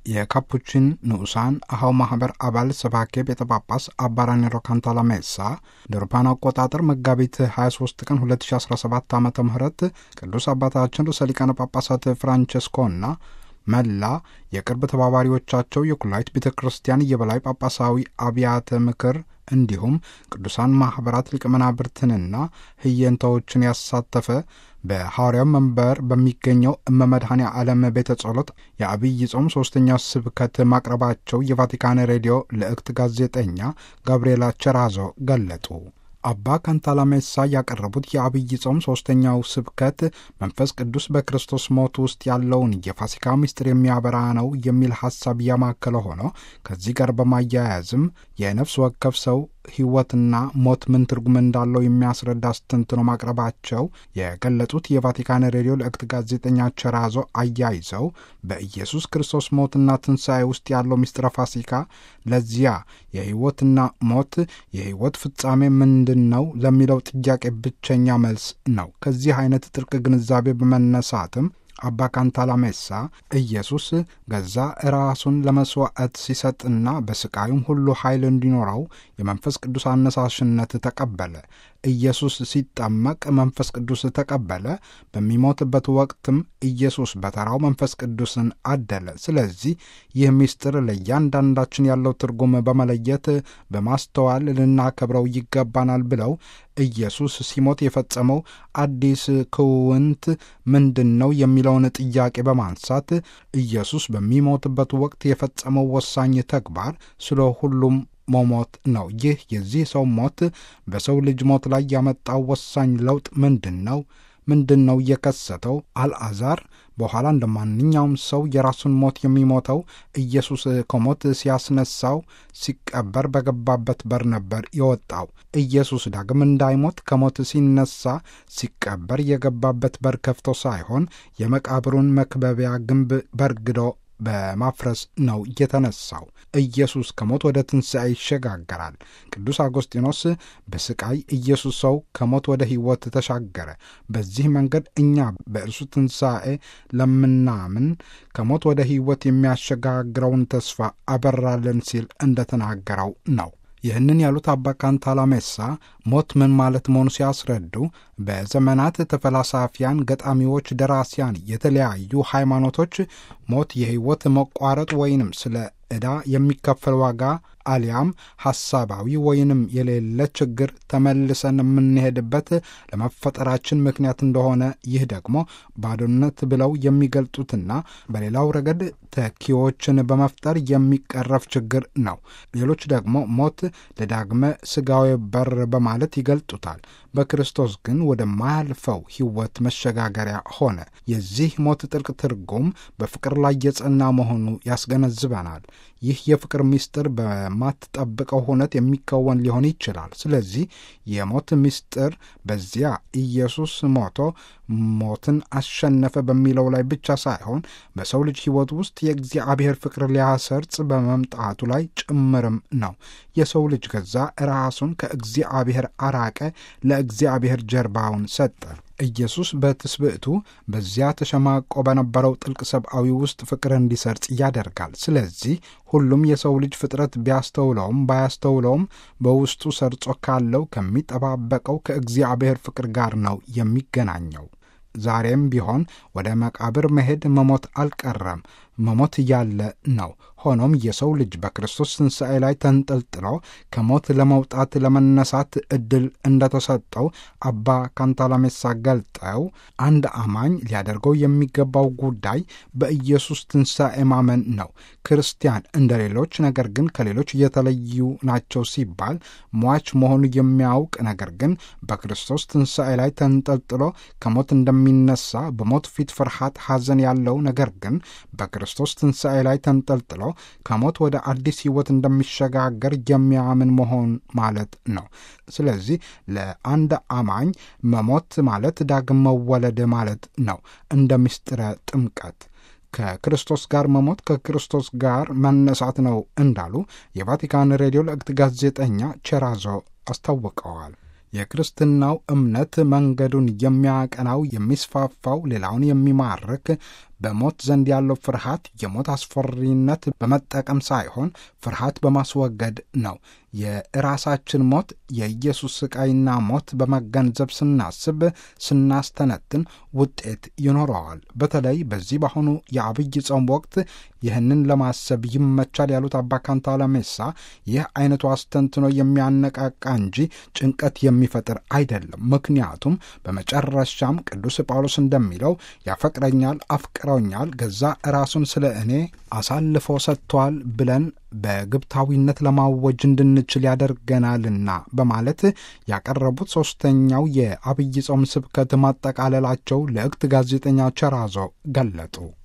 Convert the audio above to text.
የካፑቺን ንዑሳን አሃው ማህበር አባል ሰባኬ ቤተ ጳጳስ አባ ራኔሮ ካንታላሜሳ እንደ አውሮፓውያን አቆጣጠር መጋቢት 23 ቀን 2017 ዓ ም ቅዱስ አባታችን ርዕሰ ሊቃነ ጳጳሳት ፍራንቸስኮና መላ የቅርብ ተባባሪዎቻቸው የኩላይት ቤተ ክርስቲያን የበላይ ጳጳሳዊ አብያተ ምክር እንዲሁም ቅዱሳን ማኅበራት ሊቀ መናብርትንና ህየንታዎችን ያሳተፈ በሐዋርያው መንበር በሚገኘው እመመድኃኔ ዓለም ቤተ ጸሎት የአብይ ጾም ሦስተኛው ስብከት ማቅረባቸው የቫቲካን ሬዲዮ ልዕክት ጋዜጠኛ ጋብርኤላ ቸራዞ ገለጡ። አባ ካንታላሜሳ ያቀረቡት የአብይ ጾም ሦስተኛው ስብከት መንፈስ ቅዱስ በክርስቶስ ሞት ውስጥ ያለውን የፋሲካ ምስጢር የሚያበራ ነው የሚል ሐሳብ ያማከለ ሆኖ ከዚህ ጋር በማያያዝም የነፍስ ወከፍ ሰው ሕይወትና ሞት ምን ትርጉም እንዳለው የሚያስረዳ አስተንትኖ ማቅረባቸው የገለጹት የቫቲካን ሬዲዮ ልዕክት ጋዜጠኛ ቸራዞ አያይዘው በኢየሱስ ክርስቶስ ሞትና ትንሣኤ ውስጥ ያለው ምስጢረ ፋሲካ ለዚያ የሕይወትና ሞት የሕይወት ፍጻሜ ምንድን ነው ለሚለው ጥያቄ ብቸኛ መልስ ነው። ከዚህ አይነት ጥልቅ ግንዛቤ በመነሳትም አባ ካንታላሜሳ ኢየሱስ ገዛ ራሱን ለመሥዋዕት ሲሰጥና በስቃዩም ሁሉ ኃይል እንዲኖረው የመንፈስ ቅዱስ አነሳሽነት ተቀበለ። ኢየሱስ ሲጠመቅ መንፈስ ቅዱስ ተቀበለ። በሚሞትበት ወቅትም ኢየሱስ በተራው መንፈስ ቅዱስን አደለ። ስለዚህ ይህ ምስጢር ለእያንዳንዳችን ያለው ትርጉም በመለየት በማስተዋል ልናከብረው ይገባናል ብለው ኢየሱስ ሲሞት የፈጸመው አዲስ ክውንት ምንድን ነው የሚለውን ጥያቄ በማንሳት ኢየሱስ በሚሞትበት ወቅት የፈጸመው ወሳኝ ተግባር ስለ ሁሉም መሞት ነው። ይህ የዚህ ሰው ሞት በሰው ልጅ ሞት ላይ ያመጣው ወሳኝ ለውጥ ምንድን ነው? ምንድን ነው የከሰተው? አልዓዛር በኋላ እንደ ማንኛውም ሰው የራሱን ሞት የሚሞተው ኢየሱስ ከሞት ሲያስነሳው ሲቀበር በገባበት በር ነበር የወጣው። ኢየሱስ ዳግም እንዳይሞት ከሞት ሲነሳ ሲቀበር የገባበት በር ከፍቶ ሳይሆን የመቃብሩን መክበቢያ ግንብ በርግዶ በማፍረስ ነው የተነሳው። ኢየሱስ ከሞት ወደ ትንሣኤ ይሸጋገራል። ቅዱስ አጎስጢኖስ በስቃይ ኢየሱስ ሰው ከሞት ወደ ሕይወት ተሻገረ። በዚህ መንገድ እኛ በእርሱ ትንሣኤ ለምናምን ከሞት ወደ ሕይወት የሚያሸጋግረውን ተስፋ አበራለን ሲል እንደተናገረው ነው። ይህንን ያሉት አባ ካንታላሜሳ ሞት ምን ማለት መሆኑ ሲያስረዱ በዘመናት ተፈላሳፊያን፣ ገጣሚዎች፣ ደራሲያን፣ የተለያዩ ሃይማኖቶች ሞት የሕይወት መቋረጥ ወይንም ስለ ዕዳ የሚከፈል ዋጋ አሊያም ሐሳባዊ ወይንም የሌለ ችግር ተመልሰን የምንሄድበት ለመፈጠራችን ምክንያት እንደሆነ ይህ ደግሞ ባዶነት ብለው የሚገልጡትና በሌላው ረገድ ተኪዎችን በመፍጠር የሚቀረፍ ችግር ነው። ሌሎች ደግሞ ሞት ለዳግመ ሥጋዊ በር በማለት ይገልጡታል። በክርስቶስ ግን ወደማያልፈው ሕይወት መሸጋገሪያ ሆነ። የዚህ ሞት ጥልቅ ትርጉም በፍቅር ላይ የጸና መሆኑ ያስገነዝበናል። ይህ የፍቅር ምስጢር በማትጠብቀው ሁነት የሚከወን ሊሆን ይችላል። ስለዚህ የሞት ምስጢር በዚያ ኢየሱስ ሞቶ ሞትን አሸነፈ በሚለው ላይ ብቻ ሳይሆን በሰው ልጅ ሕይወት ውስጥ የእግዚአብሔር ፍቅር ሊያሰርጽ በመምጣቱ ላይ ጭምርም ነው። የሰው ልጅ ገዛ ራሱን ከእግዚአብሔር አራቀ፣ ለእግዚአብሔር ጀርባውን ሰጠ። ኢየሱስ በትስብእቱ በዚያ ተሸማቆ በነበረው ጥልቅ ሰብአዊ ውስጥ ፍቅር እንዲሰርጽ ያደርጋል። ስለዚህ ሁሉም የሰው ልጅ ፍጥረት ቢያስተውለውም ባያስተውለውም በውስጡ ሰርጾ ካለው ከሚጠባበቀው ከእግዚአብሔር ፍቅር ጋር ነው የሚገናኘው። ዛሬም ቢሆን ወደ መቃብር መሄድ መሞት አልቀረም፣ መሞት ያለ ነው። ሆኖም የሰው ልጅ በክርስቶስ ትንሣኤ ላይ ተንጠልጥሎ ከሞት ለመውጣት ለመነሳት ዕድል እንደተሰጠው አባ ካንታላሜሳ ገልጠው አንድ አማኝ ሊያደርገው የሚገባው ጉዳይ በኢየሱስ ትንሣኤ ማመን ነው። ክርስቲያን እንደ ሌሎች ነገር ግን ከሌሎች የተለዩ ናቸው ሲባል ሟች መሆኑ የሚያውቅ ነገር ግን በክርስቶስ ትንሣኤ ላይ ተንጠልጥሎ ከሞት እንደሚነሳ በሞት ፊት ፍርሃት፣ ሐዘን ያለው ነገር ግን በክርስቶስ ትንሣኤ ላይ ተንጠልጥሎ ከሞት ወደ አዲስ ሕይወት እንደሚሸጋገር የሚያምን መሆን ማለት ነው። ስለዚህ ለአንድ አማኝ መሞት ማለት ዳግም መወለድ ማለት ነው። እንደ ምስጢረ ጥምቀት ከክርስቶስ ጋር መሞት ከክርስቶስ ጋር መነሳት ነው እንዳሉ የቫቲካን ሬዲዮ ለእግት ጋዜጠኛ ቸራዞ አስታውቀዋል። የክርስትናው እምነት መንገዱን የሚያቀናው የሚስፋፋው ሌላውን የሚማርክ በሞት ዘንድ ያለው ፍርሃት የሞት አስፈሪነት በመጠቀም ሳይሆን ፍርሃት በማስወገድ ነው። የራሳችን ሞት የኢየሱስ ስቃይና ሞት በመገንዘብ ስናስብ፣ ስናስተነትን ውጤት ይኖረዋል። በተለይ በዚህ በአሁኑ የአብይ ጾም ወቅት ይህንን ለማሰብ ይመቻል ያሉት አባ ካንታላሜሳ ይህ አይነቱ አስተንትኖ የሚያነቃቃ እንጂ ጭንቀት የሚፈጥር አይደለም። ምክንያቱም በመጨረሻም ቅዱስ ጳውሎስ እንደሚለው ያፈቅረኛል፣ አፍቅረውኛል፣ ገዛ ራሱን ስለ እኔ አሳልፎ ሰጥቷል ብለን በግብታዊነት ለማወጅ እንድንችል ያደርገናልና በማለት ያቀረቡት ሦስተኛው የአብይ ጾም ስብከት ማጠቃለላቸው ለእክት ጋዜጠኛ ቸራዞ ገለጡ።